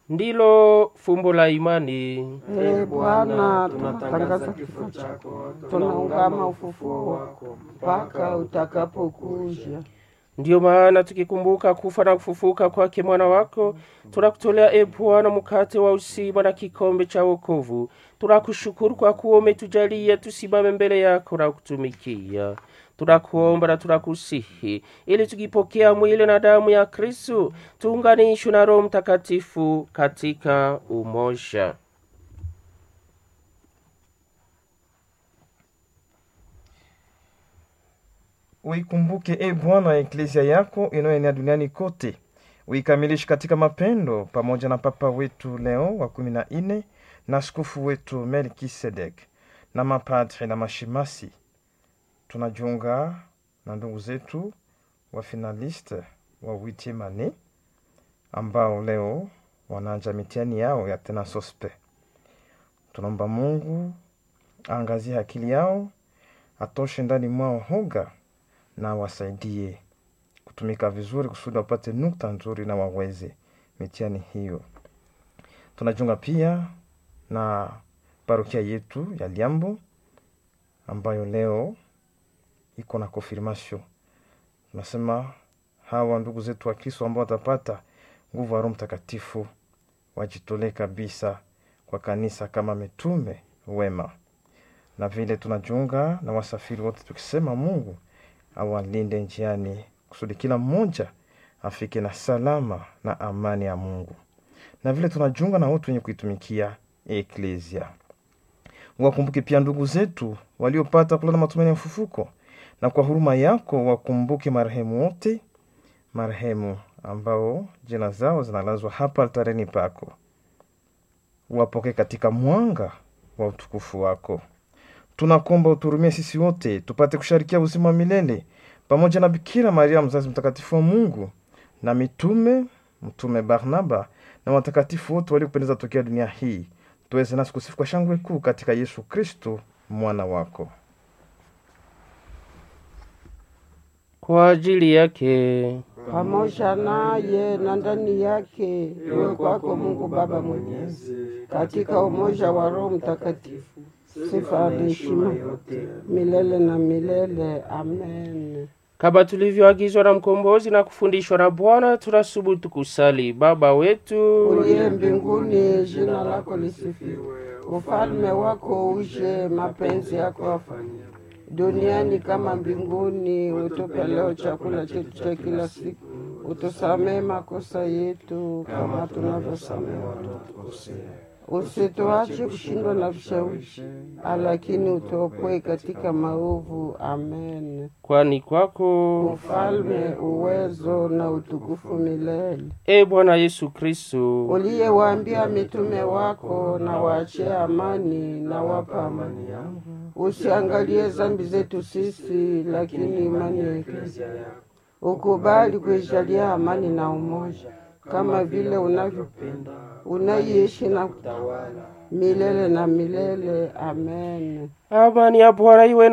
ndilo fumbo la imani. Ee Bwana, tunatangaza kifo chako, tunaungama ufufuo wako mpaka utakapokuja. Ndiyo maana tukikumbuka kufa na kufufuka kwake mwana wako, tunakutolea e Bwana mkate wa uzima na kikombe cha wokovu. Tunakushukuru kwa kuwa umetujalia tusimame mbele yako na kutumikia. Tunakuomba na tunakusihi ili tukipokea mwili na damu ya Kristu tuunganishwe na Roho Mtakatifu katika umoja. Uikumbuke e Bwana eklezia yako inayoenea duniani kote, uikamilishe katika mapendo, pamoja na Papa wetu Leo wa kumi na nne na askofu wetu Melkisedek na mapadri na mashemasi. Tunajiunga na ndugu zetu wa finaliste wa witimane ambao leo wanaanja mitihani yao ya tena sospe. Tunaomba Mungu aangazie akili yao, atoshe ndani mwao hoga na wasaidie kutumika vizuri kusudi wapate nukta nzuri na waweze mitihani hiyo. Tunajiunga pia na parokia yetu ya Liambo ambayo leo iko na confirmation. Tunasema hawa ndugu zetu wa Kristo ambao watapata nguvu ya Roho Mtakatifu wajitolee kabisa kwa kanisa kama mitume wema, na vile tunajiunga na wasafiri wote tukisema Mungu awalinde njiani kusudi kila mmoja afike na salama na amani ya Mungu, na vile tunajiunga na wote wenye kuitumikia eklesia. Wakumbuke pia ndugu zetu waliopata kulala matumaini ya ufufuko, na kwa huruma yako wakumbuke marehemu wote, marehemu ambao jina zao zinalazwa hapa altareni pako, wapokee katika mwanga wa utukufu wako. Tunakomba uturumie sisi wote tupate kusharikia uzima wa milele pamoja na Bikira Maria mzazi mtakatifu wa Mungu na mitume mtume Barnaba na watakatifu wote waliopendeza tokea dunia hii, tuweze nasi kusifu kwa shangwe kuu katika Yesu Kristo mwana wako. Kwa ajili yake pamoja naye na ndani yake, iwe kwako Mungu Baba Mwenyezi, katika umoja wa Roho Mtakatifu, sifa na heshima milele na milele. Amen. kama tulivyoagizwa na mkombozi na kufundishwa na Bwana, tunasubutu kusali: Baba wetu Uliye mbinguni, jina lako lisifiwe, ufalme wako uje, mapenzi yako afanyike duniani kama mbinguni. Utupe leo chakula chetu cha kila siku, utusamee makosa yetu kama tunavyosamehe wanaotukosea, usituache kushindwa na vishawishi, lakini utuokoe katika maovu. Amen. kwani kwako Ufalme, uwezo na utukufu milele. e Bwana Yesu Kristo Uliyewaambia mitume wako, na waachie amani, na wapa amani yangu. Usiangalie dhambi zetu sisi, lakini imani ya Eklesia yako. Ukubali kuijalia amani na umoja, kama vile unavyopenda, unaiishi na kutawala milele na milele. Amen. amani ya Bwana iwe